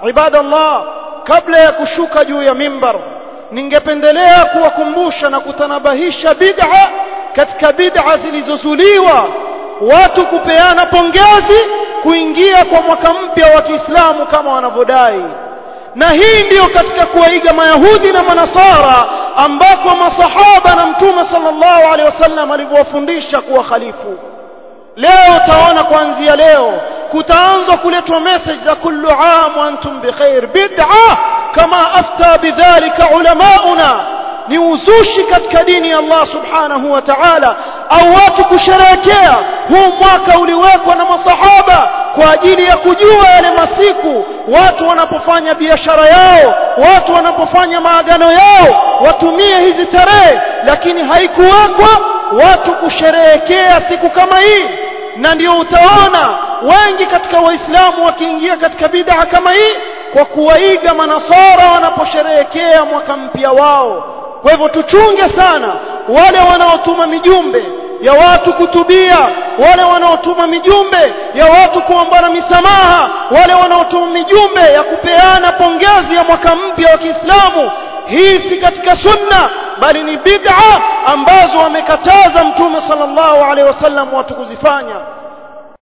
ibadallah kabla ya kushuka juu ya mimbar ningependelea kuwakumbusha na kutanabahisha bid'a katika bid'a zilizozuliwa watu kupeana pongezi kuingia kwa mwaka mpya wa Kiislamu kama wanavyodai na hii ndiyo katika kuwaiga mayahudi na manasara ambako masahaba na mtume sallallahu alaihi wasallam alivyowafundisha kuwa khalifu leo utaona kuanzia leo kutaanza kuletwa message za kullu aam wa antum bikhair bid'a kama afta bidhalika ulamauna ni uzushi katika dini ya Allah subhanahu wa ta'ala au watu kusherehekea huu mwaka uliwekwa na masahaba kwa ajili ya kujua yale masiku watu wanapofanya biashara yao watu wanapofanya maagano yao watumie hizi tarehe lakini haikuwekwa watu kusherehekea siku kama hii na ndio utaona wengi katika waislamu wakiingia katika bid'a kama hii kwa kuwaiga manasara wanaposherehekea mwaka mpya wao kwa hivyo tuchunge sana wale wanaotuma mijumbe ya watu kutubia wale wanaotuma mijumbe ya watu kuombana misamaha wale wanaotuma mijumbe ya kupeana pongezi ya mwaka mpya wa Kiislamu hii si katika sunna bali ni bid'a ambazo wamekataza mtume sallallahu alaihi wasallam watu kuzifanya